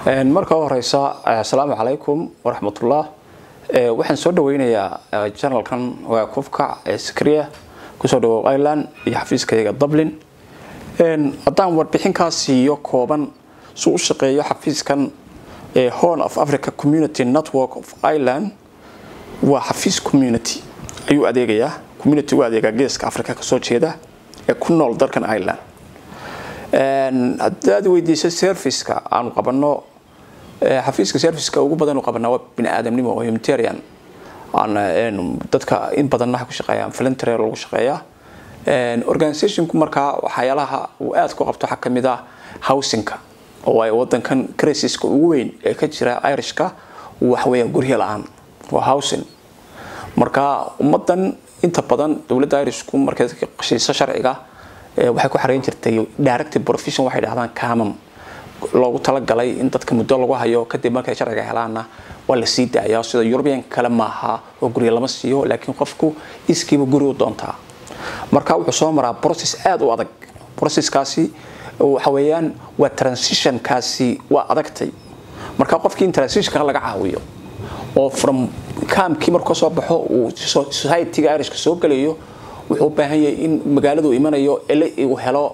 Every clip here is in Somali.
marka u horeysa asalaamu calaykum waraxmatullah waxaan soo dhaweynayaa janalkan waa kufka ee sakriya kusoo dhawow ireland iyo xafiiskayaga dublin haddaan warbixinkaas siiyo kooban suu u shaqeeyo xafiiskan ee horn of africa community network of ireland waa xafiis community ayuu adeegayaa community u adeegaa geeska africa kasoo jeeda ee ku nool dalkan ireland haddaad weydiiso serviceka aanu qabano xafiiska serviceka ugu badan qabanaa waa bini aadamnimo oo humanitarian dadka in badan waxa ku shaqeeyaan voluntary lagu shaqeeyaa organizationku markaa waxyaalaha uu aad ku qabto waxaa kamid ah housingka oo ay wadankan crisiska ugu weyn ee ka jira irishka waxweeya guryo la-aan waa housing marka ummadan inta badan dowladda irishku markay qashiiso sharciga waxay ku xareyn jirtay directive profession waxay dhahdaan camam loogu talagalay in dadka muddo lagu hayo kadib markay sharciga helaana waa la sii daayaa sida yurubiyan kale maaha oo guryo lama siiyo laakiin qofku iskiiba guri u doontaa marka wuxuu soo maraa process aada u adag processkaasi waxa weeyaan waa transitionkaasi waa adagtay marka qofkii in transitionka laga caawiyo oo from camkii markuu soo baxo uu societyga irishka soo gelayo wuxuu u baahan yahay in magaaladu imanayo ele uu helo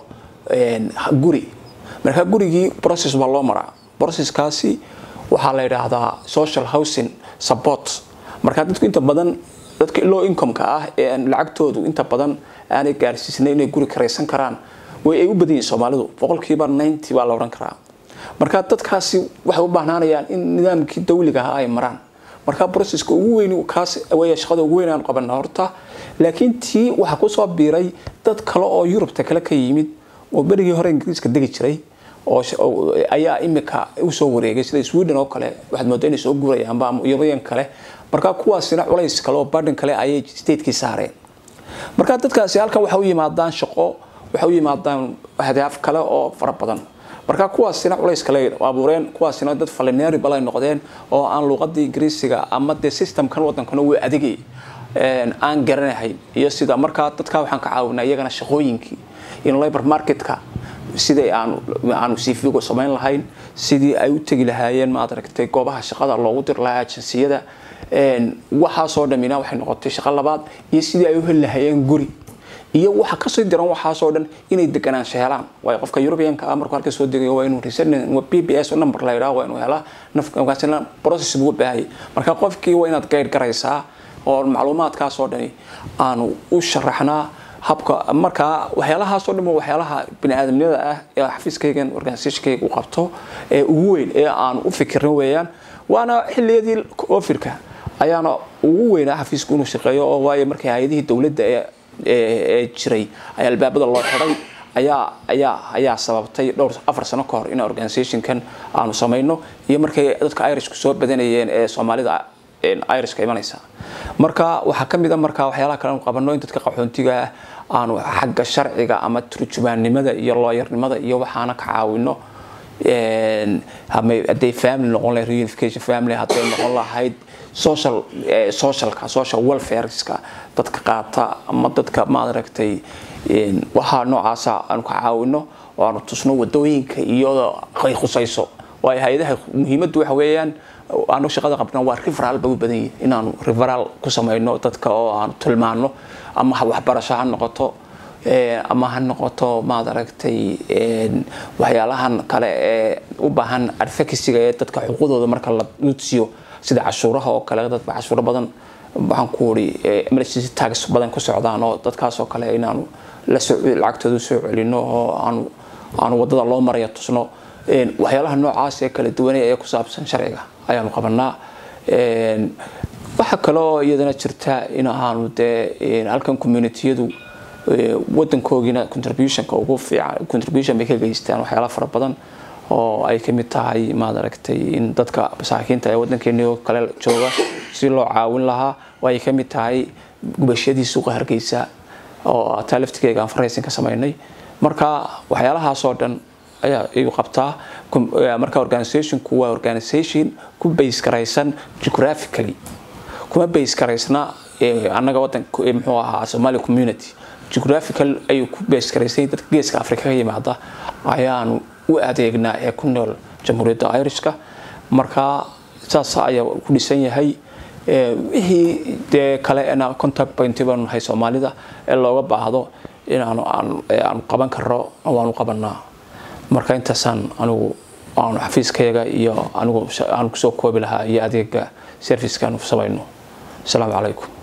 guri marka gurigii process baa loo maraa processkaasi waxaa la yidhaahdaa social housing support marka dadku inta badan dadka low incomeka ah ee aan lacagtoodu inta badan aanay gaarsiisnay inay guri karaysan karaan way ay u badan yihiin soomaalidu boqolkiiba ninety baa la odhan karaa marka dadkaasi waxay u baahnaanayaan in nidaamkii dawliga ahaa ay maraan marka processka ugu weyn kaas way shaqada ugu weyn aan qabana horta laakiin tii waxaa kusoo biiray dad kale oo yurubta kale ka yimid oo berigii hore ingiriiska degi jiray oo ayaa imika usoo wareegay sida sweden oo kale waxaad moodaa inay soo guurayaanba ama yurubiyan kale marka kuwaasina culays kale oo badhan kale ayay statekii saareen marka dadkaasi halkan waxay u yimaadaan shaqo waxay u yimaadaan ahdaaf kale oo fara badan marka kuwaasina culays kale abuureen kuwaasina dad falinary balay noqdeen oo aan luuqadii ingiriisiga ama dee systemkan wadankana wuu adigay aan garanahayn iyo sida markaa dadka waxaan ka caawinaa iyagana shaqooyinkii in labor marketka sidai aanu aanu cv samayn lahayn sidii ay u tegi lahaayeen maad aragtay goobaha shaqada loogu diri lahaa ajansiyada waxaasoo dhamina waxay noqotay shaqo labaad iyo sidii ay u heli lahaayeen guri iyo waxa kasii diran waxaasoo dhan inay deganaansho helaan waayo qofka yurubiyanka ah markuu halka soo degayo waa inuu b b s number la yidhaha waa inuu helaa nafkaasina process buu baahayay marka qofkii waa inaad gaydh garaysaa oo macluumaadkaasoo dhani aanu u sharaxnaa habka markaa waxyaalahaasoo dhan waxyaalaha bini-aadamnimada ah ee xafiiskaygan organisationkayga u qabto ee ugu weyn ee aan u fikirna weeyaan waana xiliyadii ofirka ayaana ugu weynaa xafiisku inuu shaqeeyo oo waayo markay hay-adihii dowladda ee jiray ayaa albaabada loo xiday ayaa ayaa ayaa sababtay dhowr afar sano ka hor in organisationkan aanu samayno iyo markay dadka irishku soo badanayeen ee soomaalida irishka imanaysa marka waxaa kamid a marka waxyaalaha kale aanu qabano in dadka qaxoontiga ah aanu xagga sharciga ama turjumaannimada iyo looyarnimada iyo waxaana ka caawino haday family noqon lahayd reunification family hadday noqon lahayd social socialka social welfareska dadka qaata ama dadka maad aragtay waxaa noocaasa aanu ka caawino oo aanu tusno wadooyinka iyadoo ay khusayso waayo hay-adaha muhiimaddu waxa weeyaan aanu shaqada qabna waa referal bay u badan yihin inaanu referal ku samayno dadka oo aanu tilmaano ama waxbarasho ha noqoto ama ha noqoto maad aragtay waxyaalahan kale ee u baahan advocacyga ee dadka xuquuqdooda marka la nudsiyo sida cashuuraha oo kale dadba cashuuro badan waxaan ku uri emergency tax badan ku socdaan oo dadkaasoo kale inaanu lacagtooda soo celino oo aanu aanu wadada loo maraya tusno waxyaalaha noocaas ee kala duwanay ee ku saabsan sharciga ayaanu qabanaa waxaa kale oo iyadana jirta in ahaanu dee halkan communitiyadu wadankoogina contributionka ugu fiican contribution bay ka geystaan waxyaala fara badan oo ay kamid tahay maad aragtay in dadka masaakiinta ee wadankeeni kale jooga si loo caawin lahaa oo ay kamid tahay gubashadii suuqa hargeysa oo taa laftigeega aan faraysin ka samaynay marka waxyaalahaasoo dhan ayaa iyu qabtaa marka organizationku waa organization ku base garaysan geographically kuma base garaysna annaga wadan muxuu ahaa somali community geographical ayuu ku base garaysay dadka geeska africa ka yimaada ayaanu u adeegnaa ee ku nool jamhuuriyadda irishka marka saas ayaa ku dhisan yahay wixii dee kale ena contact point baanu nahay soomaalida ee looga baahdo inaanu aanu qaban karo waanu qabanaa marka intaasaan anigu aanu xafiiskayaga iyo anigu aan kusoo koobi lahaa iyo adeega servicekan samayno asalaamu calaykum